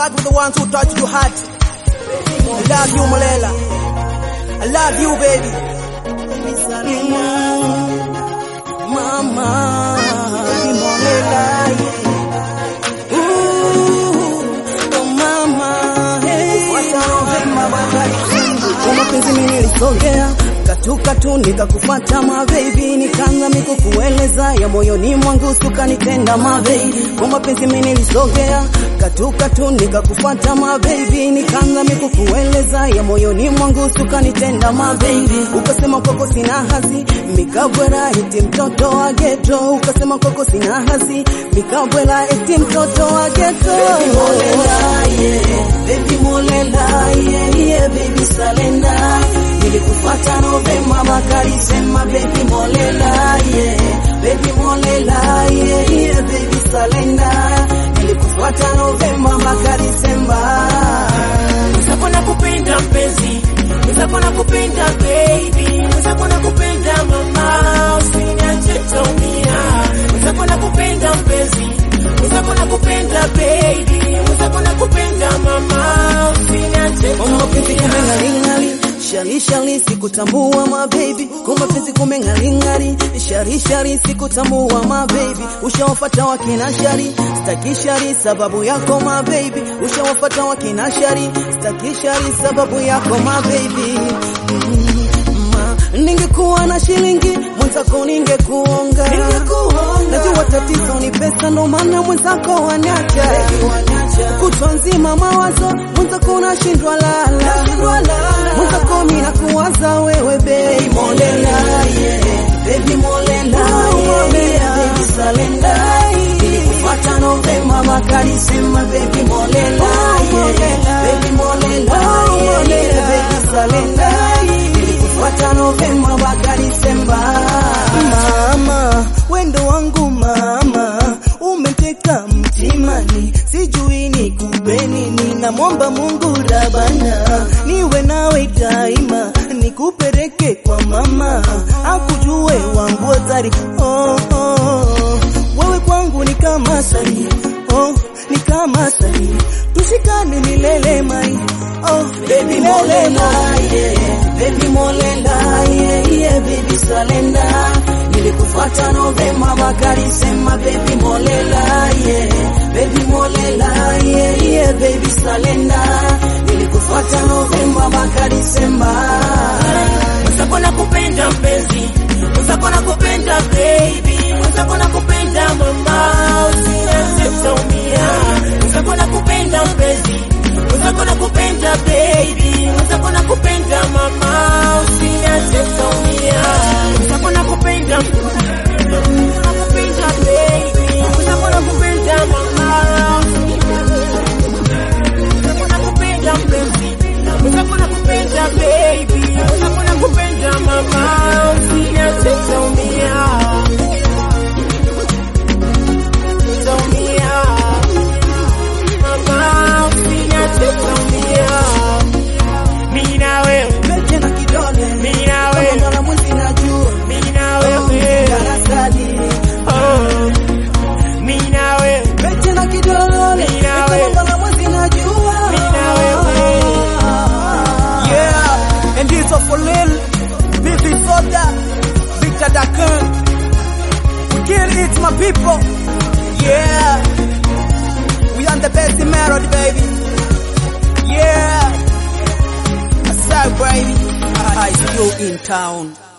fuck with the ones who touch your heart. I love you, Molela. I love you, baby. Mm, Mama, ni Molela, yeah. Ooh, oh mama, hey. Kwa mapenzi mimi nilisogea katuka tu nikakufuata mabebi, nikaanza mikukueleza ya moyoni mwangu sukanitenda mabebi. Kwa mapenzi mimi nilisogea katuka tu nikakufuata mabebi, nikaanza mikukueleza ya moyoni mwangu sukanitenda mabebi. Ukasema kwako sina hazi mikabwela eti mtoto wa geto, ukasema kwako sina hazi mikabwela eti mtoto wa geto. Baby molela, yeah. Baby molela, yeah, yeah, baby salenda nilikufuata Novemba Bakari sema baby molela yeah baby molela yeah, yeah baby salenda nilikufuata Novemba Bakari sema Mwenzako nakupenda mpenzi, mwenzako nakupenda baby, mwenzako nakupenda mama, usiniache taumia. Mwenzako nakupenda mpenzi, mwenzako nakupenda baby, mwenzako nakupenda mama, usiniache Kwa mapenzi taumia. kumengalingali shari shari sikutambua mabebi kwa mapenzi kumengalingali shari shari sikutambua mabebi ushawafata wakina shari staki shari sababu yako mabebi ushawafata wakina shari staki shari sababu yako mabebi Ma, ningekuwa na shilingi mwenzako ningekuonga najua tatizo ni pesa ndo maana mwenzako wanacha kutwa nzima mawazo mwenzako nashindwa lala mwenzako mina kuwaza wewe baby molela yeah. baby molela yeah. baby salenda nilikufuata Novemba Bakari sema baby molela yeah. baby molela yeah. baby salenda nilikufuata Novemba Bakari sema mama wendo wangu mama umeteka mtimani sijui nikupe nini namwomba Mungu Rabana niwe nawe daima nikupeleke kwa mama akujue wangu hatari oh, oh. wewe kwangu ni kama sari oh, ni kama sari tushikane milele mai oh, baby molela yeah, baby molela yeah, yeah, baby salenda nilikufuata Novemba Bakari sema baby molela yeah, baby molela yeah, yeah, baby salenda nilikufuata Novemba Bakari sema Mwenzako nakupenda mpenzi, mwenzako nakupenda baby, mwenzako nakupenda mama, usiniache taumia. Mwenzako nakupenda mpenzi, mwenzako nakupenda baby, mwenzako nakupenda mama, usiniache taumia. Mwenzako nakupenda nakupenda baby, mwenzako nakupenda mama, mwenzako nakupenda mpenzi, mwenzako nakupenda baby, mwenzako nakupenda mama, usiniache taumia. Taumia. Mama, usiniache taumia. Mimi na wewe, Pete na kidole mimi na kama wewe, mwana mwezi najua mimi na wewe. darasani Oh. Mimi na wewe, Pete na kidole Mimi na kama wewe. mwana mwezi najua Mimi na wewe. Yeah, and this is for Lil, Bibi Soda, Victor Dakan. We kill it, my people. Yeah, we on the best in melody, baby. Yeah, I said, baby, I still in town.